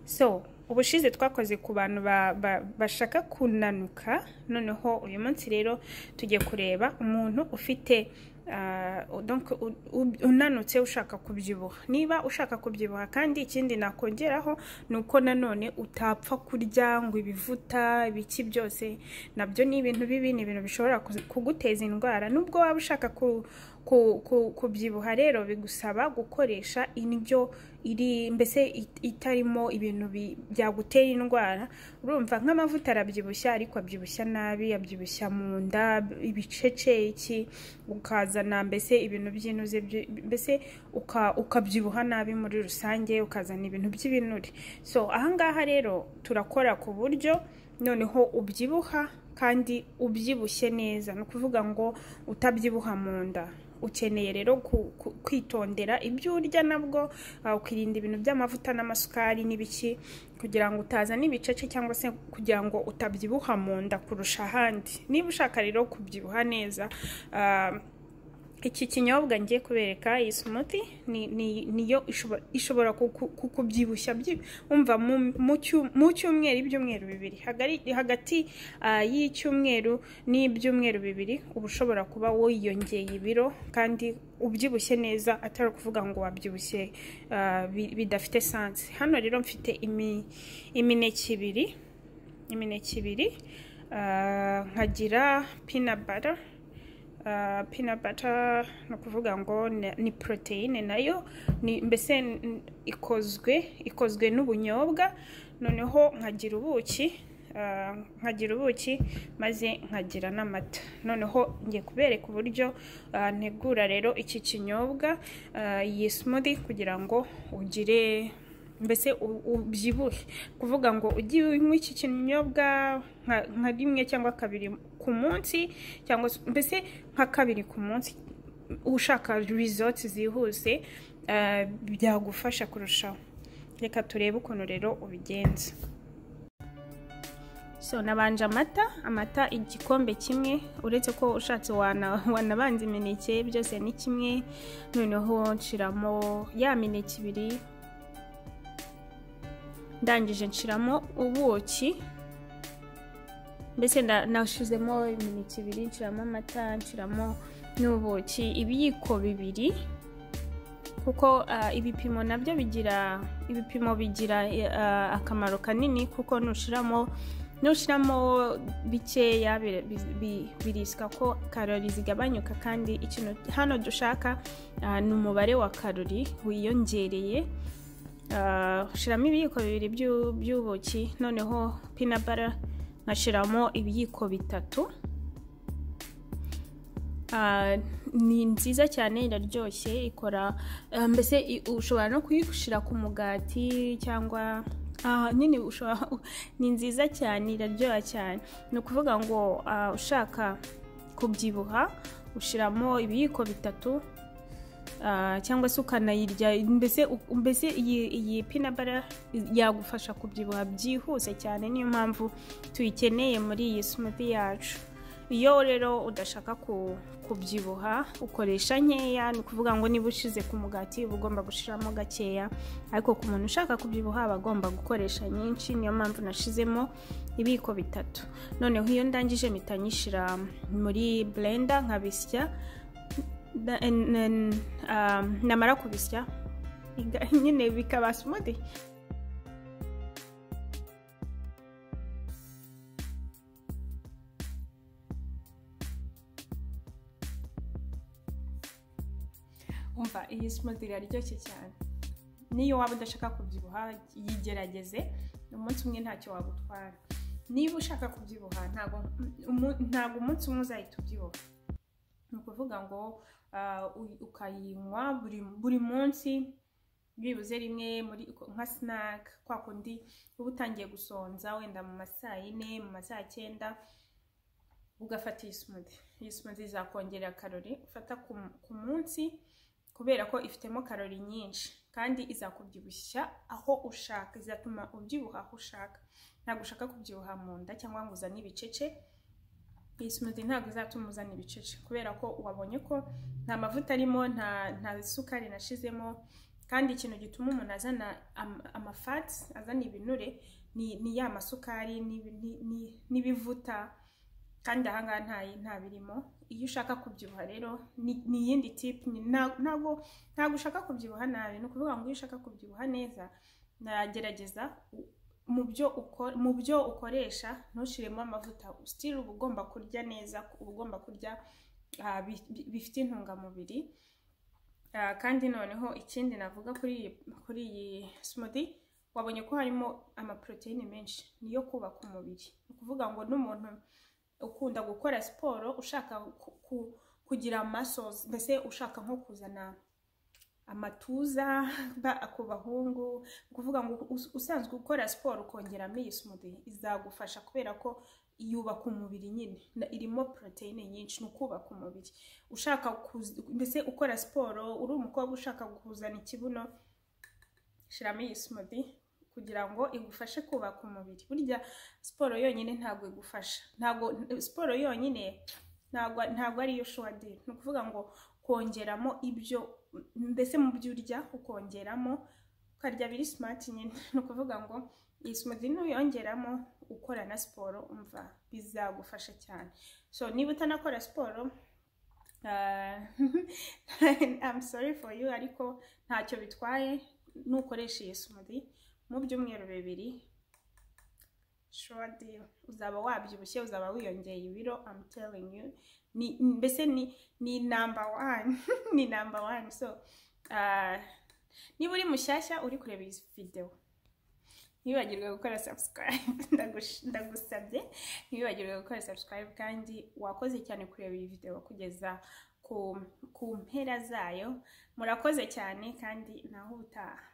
so ubushize twakoze ku bantu ba- ba- bashaka kunanuka noneho uyu munsi rero tugiye kureba umuntu ufite ah, donc u- u- unanutse ushaka kubyibuha niba ushaka kubyibuha kandi ikindi nakongeraho ni uko nanone utapfa kurya ngo ibivuta ibiki byose nabyo ni ibintu bibi ni ibintu bishobora kuzi- kuguteza indwara nubwo waba ushaka ku ku- ku- kubyibuha rero bigusaba gukoresha indyo iri mbese it- itarimo ibintu bi- byagutera indwara urumva nk'amavuta arabyibushya ariko abyibushya nabi abyibushya mu nda ibiceceki ukazana mbese ibintu by'inuze byi- mbese uka- ukabyibuha nabi muri rusange ukazana ibintu by'ibinure so ahangaha rero turakora ku buryo noneho ubyibuha kandi ubyibushye neza ni ukuvuga ngo utabyibuha mu nda ukeneye rero ku- ku- kwitondera ibyo urya nabwo ah, ukirinda ibintu by'amavuta n'amasukari n'ibiki kugira ngo utazana ibicece cyangwa se kugira ngo utabyibuha mu nda kurusha ahandi niba ushaka rero kubyibuha neza ah, iki kinyobwa ngiye kubereka iyi smoothie ni, ni, niyo ishobora, ishobora kuku- kukubyibushya byi- umva mu, mu, cyu- mu cyumweru ibyumweru bibiri Hagari, hagati ah, y'icyumweru n'ibyumweru bibiri uba ushobora kuba wiyongeye ibiro kandi ubyibushye neza atari ukuvuga ngo wabyibushye ah, bi- bidafite sansi hano rero mfite imi, imineke ibiri imineke ibiri ah, nkagira peanut butter Uh, peanut butter ni ukuvuga ngo ni- ni poroteyine nayo ni mbese n- ikozwe ikozwe n'ubunyobwa noneho nkagira ubuki uh, nkagira ubuki maze nkagira n'amata noneho ngiye kubereka uburyo uh, ntegura rero iki kinyobwa uh, iyi smoothie kugira ngo ugire mbese u- ubyibuhe kuvuga ngo ujye unywa iki kinyobwa nka- nka rimwe cyangwa kabiri ku munsi cyangwa se- mbese nka kabiri ku munsi ushaka results zihuse ah, byagufasha kurushaho reka turebe ukuntu rero ubigenza so nabanje amata amata igikombe kimwe uretse ko ushatse wana- wanabanza imineke byose ni kimwe noneho nshiramo ya mineke ibiri ndangije nshiramo ubuki mbese na- nashizemo imineke ibiri nshiramo amata nshiramo n'ubuki ibiyiko bibiri kuko ah, ibipimo nabyo bigira ibipimo bigira ah, akamaro kanini kuko nushiramo nushiramo bikeya bi- bi- bi- birisika ko karori zigabanyuka kandi ikintu hano dushaka ah, ni umubare wa karori wiyongereye Ah, shiramo ibiyiko bibiri by'u- by'ubuki noneho pinabara nkashiramo ibiyiko bitatu Ah, ni nziza cyane iraryoshye ikora ah, mbese i- ushobora no kuyishyira ku mugati cyangwa ah, nyine ushobora ni nziza cyane iraryoha cyane ni ukuvuga ngo ah, ushaka kubyibuha ushyiramo ibiyiko bitatu Ah, cyangwa se ukanayirya mbese mbese iyi iyi pinabara yagufasha kubyibuha byihuse cyane niyo mpamvu tuyikeneye muri iyi smoothie yacu iyo rero udashaka ku- kubyibuha ukoresha nkeya ni ukuvuga ngo niba ushize ku mugati uba ugomba gushiramo gakeya ariko ku muntu ushaka kubyibuha aba agomba gukoresha nyinshi niyo mpamvu nashizemo ibiyiko bitatu noneho iyo ndangije mpita nyishyira muri blender nkabisya Da- n- n- um, namara kubisya iga- nyine bikaba smoothie umva iyi smoothie iraryoshye cyane niyo waba udashaka kubyibuha yigerageze umunsi umwe ntacyo wagutwara niba ushaka kubyibuha ntabwo umu- ntabwo umunsi umwe uzahita ubyibuha ni ukuvuga ngo ah, u- ukayinywa buri, buri munsi byibuze rimwe muri nka snack kwa kundi uba utangiye gusonza wenda mu ma saa yine mu ma saa cyenda ugafata iyi smoothie iyi smoothie izakongerera karori ufata ku, ku munsi kubera ko ifitemo karori nyinshi kandi izakubyibushya aho ushaka izatuma ubyibuha aho ushaka ntabwo ushaka kubyibuha mu nda cyangwa ngo uzane ibicece iyi smoothie ntabwo izatuma uzana ibicece kubera ko wabonye ko nta mavuta arimo nta nta sukari nashizemo kandi ikintu gituma umuntu azana amafati azana ibinure ni ya masukari n'ibivuta kandi ahangaha nta birimo iyo ushaka kubyibuha rero ni iyindi tipu ntabwo ntabwo ushaka kubyibuha nabi ni ukuvuga ngo iyo ushaka kubyibuha neza nagerageza mu byo ukoresha ntushyiremo amavuta sitiri uba ugomba kurya neza uba ugomba kurya bifite intungamubiri kandi noneho ikindi navuga kuri iyi simudi wabonye ko harimo amaporoteyine menshi niyo kubaka umubiri ni ukuvuga ngo n'umuntu ukunda gukora siporo ushaka kugira masozi mbese ushaka nko kuzana amatuza ku bahungu ni ukuvuga ngo usanzwe ukora siporo ukongeramo iyi simudi izagufasha kubera ko yubaka umubiri nyine irimo poroteyine nyinshi ni ukubaka umubiri ushaka mbese ukora siporo uri umukobwa ushaka kuzana ikibuno shyiramo iyi simudi kugira ngo igufashe kubaka umubiri burya siporo yonyine ntabwo igufasha ntabwo siporo yonyine ntabwo ariyo shuwadiri ni ukuvuga ngo kongeramo ibyo mbese mu byo urya ukongeramo ukarya biri simati nyine ni ukuvuga ngo iyi simati nuyongeramo ukora na siporo umva bizagufasha cyane so niba utanakora siporo I'm sorry for you ariko ntacyo bitwaye nukoresha iyi simati mu byumweru bibiri shuwadiri uzaba wabyibushye uzaba wiyongeye ibiro I'm telling you ni mbese ni ni namba wani ni namba wani so niba uri mushyashya uri kureba iyi videwo ntiwibagirwe gukora sabusikarayibu ndagusabye ntiwibagirwe gukora sabusikarayibu kandi wakoze cyane kureba iyi videwo kugeza ku mpera zayo murakoze cyane kandi naho utaha